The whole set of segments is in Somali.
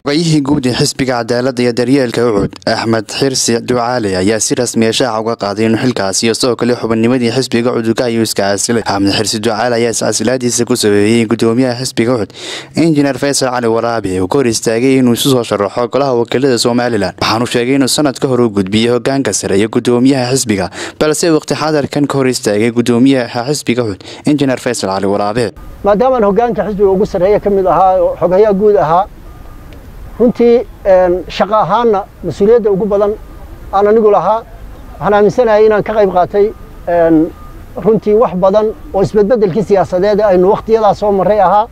xogayihii guud ee xisbiga cadaaladda iyo daryeelka ucud axmed xirsi ducaale ayaa si rasmiya shaaca uga qaaday inuu xilkaasi iyo sidoo kale xubinnimadii xisbiga ucudka ayuu iska casilay axmed xirsi ducaale ayaa iscasilaadiisa ku sabeeyey gudoomiyaha xisbiga ucud injineer faysal cali waraabi uu ka hor istaagay inuu isu soo sharaxo golaha wakiilada somalilan waxaanu sheegay inuu sanad ka hor u gudbiyey hogaanka sare iyo gudoomiyaha xisbiga balse waqti xadarkan ka hor istaagay gudoomiyaha xisbiga ucud injineer faysal cali waraabe maadaamaan hogaanka xisbiga ugu sarreeya ka mid ahaa oo xogayaa guud ahaa runtii shaqo ahaanna mas-uuliyadda ugu badan aan anigu lahaa waxaan aaminsanahay inaan ka qayb qaatay runtii wax badan oo isbedbedelkii siyaasadeed aynu wakhtiyadaa soo marray ahaa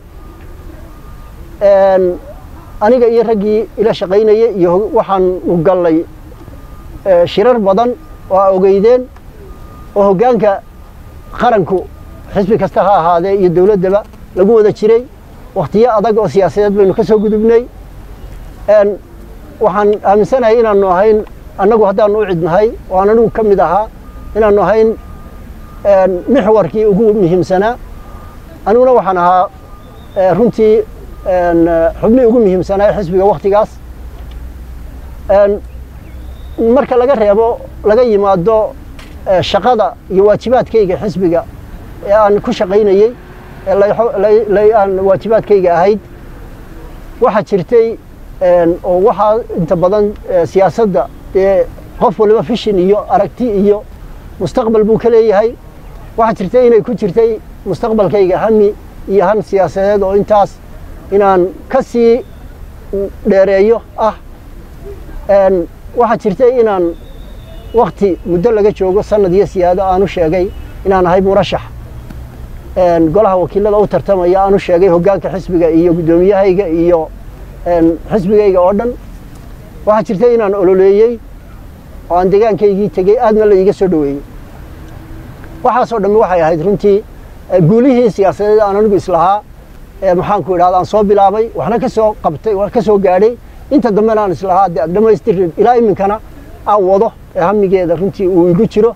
aniga iyo raggii ila shaqaynayay iyo waxaanu gallay shirar badan oo a ogeydeen oo hoggaanka qaranku xisbi kasta ha ahaadee iyo dowladdaba lagu wada jiray wakhtiyo adag oo siyaasadeed baynu ka soo gudubnay waxaan aaminsanahay inaanu ahayn annagu haddaanu u cidnahay oo aan anigu ka mid ahaa inaanu ahayn mixwarkii ugu muhiimsanaa aniguna waxaan ahaa runtii xubnii ugu muhiimsanaa xisbiga wakhtigaas marka laga reebo laga yimaado shaqada iyo waajibaadkayga xisbiga ee aan ku shaqaynayey ee aan waajibaadkayga ahayd waxaa jirtay oo waxaa inta badan siyaasadda dee qof waliba fishin iyo aragti iyo mustaqbal buu ka leeyahay waxaa jirtay inay ku jirtay mustaqbalkayga hami iyo han siyaasadeed oo intaas inaan ka sii dheereeyo ah waxaa jirtay inaan wakti muddo laga joogo sanad iyo siyaado aanu sheegay inaan ahay murashax golaha wakiilada u tartamaya aanu sheegay hoggaanka xisbiga iyo guddoomiyahayga iyo xisbigayga oo dhan waxaa jirtay inaan ololeeyey oo aan degaankaygii tegey aadna la iiga soo dhoweeyey waxaasoo dhammi waxay ahayd runtii guulihii siyaasadeed aan anigu islahaa maxaanku idhahda aan soo bilaabay waxna ka soo qabtay wax ka soo gaadhay inta dambena aan islahaa de dhammaystir ilaa iminkana aan wado ee hamigeeda runtii uu igu jiro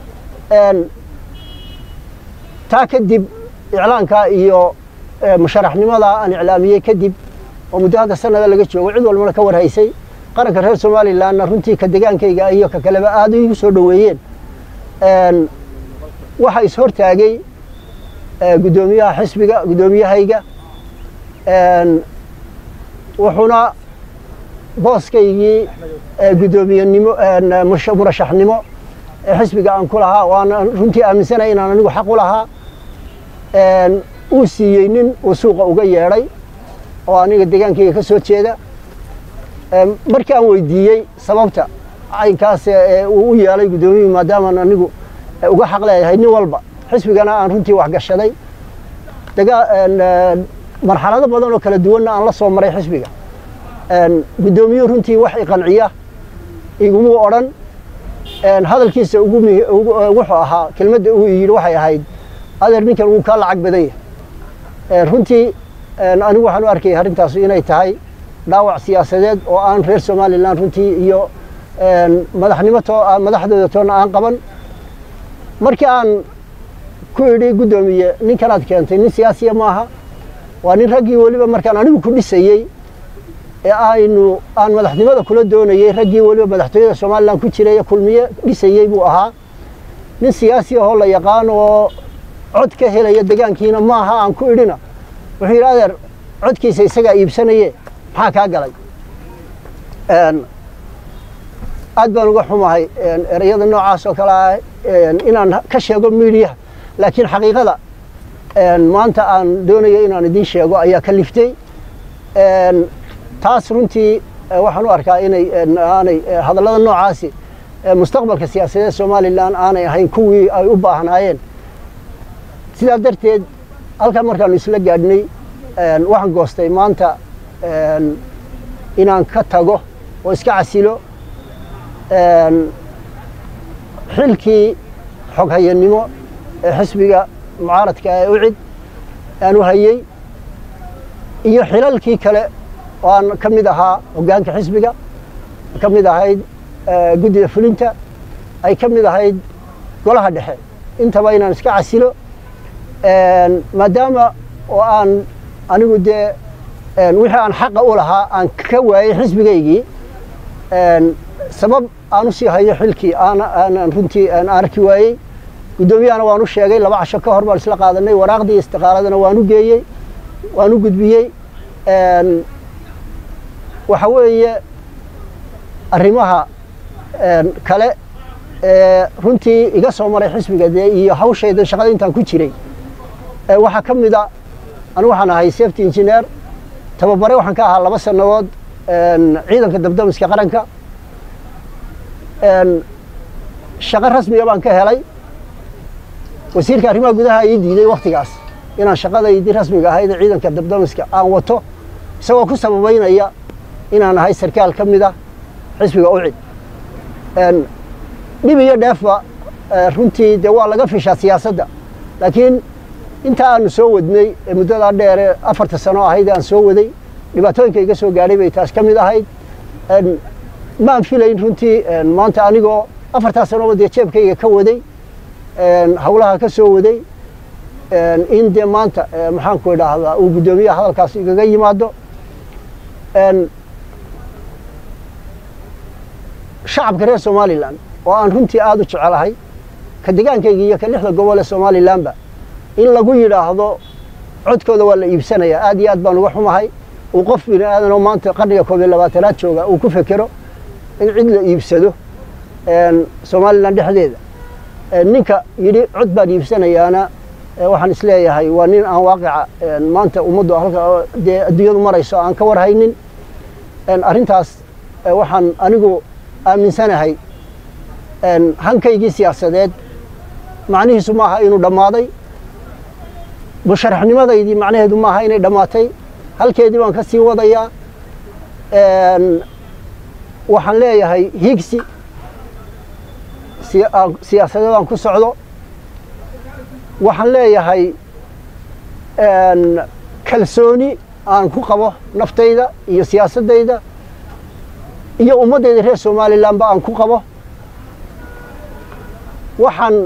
taa kadib iclaankaa iyo musharaxnimadaa aan iclaamiyey kadib oo muddo hadda sanada laga joogo cid walbana ka warhaysay qaranka reer somalilanna runtii ka degaankayga iyo ka kaleba aada igu soo dhoweeyeen waxaa ishortaagay guddoomiyaha xisbiga guddoomiyahayga wuxuuna booskaygii guddoomiyenimo murashaxnimo ee xisbiga aan ku lahaa waana runtii aaminsanaya inaan anigu xaq u lahaa uu siiyey nin uu suuqa uga yeedhay oo aniga degaankayga ka soo jeeda markii aan weydiiyey sababta caynkaas uu u yeelay guddoomiyihii maadaamaan anigu uga xaq leeyahay nin walba xisbigana aan runtii waxgashaday marxalado badan oo kala duwanna aan la soo maray xisbiga guddoomiyuhu runtii wax iqanciya iguma odhan hadalkiisa wuxuu ahaa kelmadda uu yidhi waxay ahayd adeer ninkan wuu kaa lacag badan yahay runtii anigu waxaan u arkayay arrintaas inay tahay dhaawac siyaasadeed oo aan reer somalilan runtii iyo madaxnimo madaxdooda toonna aan qaban markii aan ku idhi guddoomiye ninkanaad keentay nin siyaasiya maaha waa nin raggii weliba markaan anigu ku dhisayey ee aynu aan madaxnimada kula doonayey raggii weliba madaxtooyada somalilan ku jiray ee kulmiye dhisayey buu ahaa nin siyaasi ahoo la yaqaan oo cod ka helaya degaankiina maaha aan ku idhina wuxuu yidhi adeer codkiisa isagaa iibsanaye maxaa kaa galay aad baan uga xumahay ereyada noocaas oo kale ah inaan ka sheego miidiyaha laakiin xaqiiqada maanta aan doonayo inaan idiin sheego ayaa ka liftay taas runtii waxaan u arkaa inay aanay hadallada noocaasi mustaqbalka siyaasadeed somalilan aanay ahayn kuwii ay u baahnaayeen sidaa darteed halkaa markaanu isla gaadhnay waxaan goostay maanta inaan ka tago oo iska casilo xilkii xoghayanimo ee xisbiga mucaaradka ee ucid aan u hayey iyo xilalkii kale oo aan ka mid ahaa hoggaanka xisbiga ka mid ahayd guddida fulinta ay ka mid ahayd golaha dhexe intaba inaan iska casilo maadaama oo aan anigu dee wixii aan xaqa u lahaa aan ka waayey xisbigaygii sabab aan u sii hayo xilkii aanan runtii aan arki waayey guddoomiyahana waan u sheegay laba casho ka hor baan isla qaadanay waraaqdii istiqaaladana waan u geeyey waan u gudbiyey waxa weeye arrimaha kale ee runtii iga soo maray xisbiga dee iyo hawshaydan shaqada intaan ku jiray waxaa ka mid a anu waxaan ahay safety engineer tababare waxaan ka ahaa laba sannadood ciidanka dabdamiska qaranka shaqo rasmiga baan ka helay wasiirka arrimaha gudaha ii diiday wakhtigaas inaan shaqadaydii rasmiga ahayd ee ciidanka dabdamiska aan wato isagoo ku sababaynaya inaan ahay sarkaal ka mid ah xisbiga ucid dhib iyo dheefba runtii dee waa laga fishaa siyaasadda laakiin inta aanu soo wadnay ee muddadaa dheere afarta sano ahayd aan soo waday dhibaatooyinka iga soo gaadhay bay taas ka mid ahayd maan filayn runtii maanta anigoo afartaa sanoba dee jeebkayga ka waday hawlaha ka soo waday in dee maanta maxaanku idhaahdaa uu guddoomiyaha hadalkaas igaga yimaado shacabka reer somalilan oo aan runtii aada u jecelahay ka degaankayga iyo ka lixda gobol ee somalilanba in lagu yidhaahdo codkooda waa la iibsanayaa aad iyo aad baan uga xumahay uu qof bini aadanoo maanta qarniga koob iyo labaatanaad jooga uu ku fekero in cid la iibsado somalilan dhexdeeda ninka yidhi cod baan iibsanayaana waxaan isleeyahay waa nin aan waaqica maanta ummaddu halka dee adduunyadu marayso aan ka warhaynin arrintaas waxaan anigu aaminsanahay hankaygii siyaasadeed macnihiisu maaha inuu dhammaaday musharaxnimadaydii macnaheedu maaha inay dhammaatay halkeedii baan ka sii wadayaa waxaan leeyahay higsi siyaasadeedaan ku socdo waxaan leeyahay kalsooni aan ku qabo naftayda iyo siyaasaddayda iyo ummaddayda reer somalilanba aan ku qabo waxaan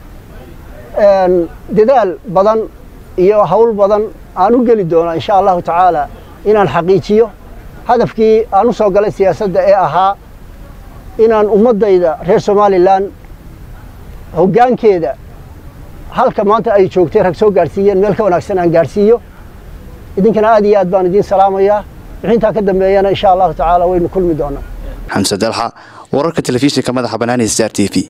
dadaal badan iyo hawl badan aan u geli doonaa insha allahu tacaala inaan xaqiijiyo hadafkii aan u soo galay siyaasadda ee ahaa inaan ummaddayda reer somalilan hoggaankeeda halka maanta ay joogtay rag soo gaadhsiiyeen meel ka wanaagsan aan gaadhsiiyo idinkana aad iyo aad baan idiin salaamayaa wixintaa ka dambeeyana insha allahu tacaala waynu kulmi doonaa xamse dalxa wararka telefishinka madaxa banaani star t v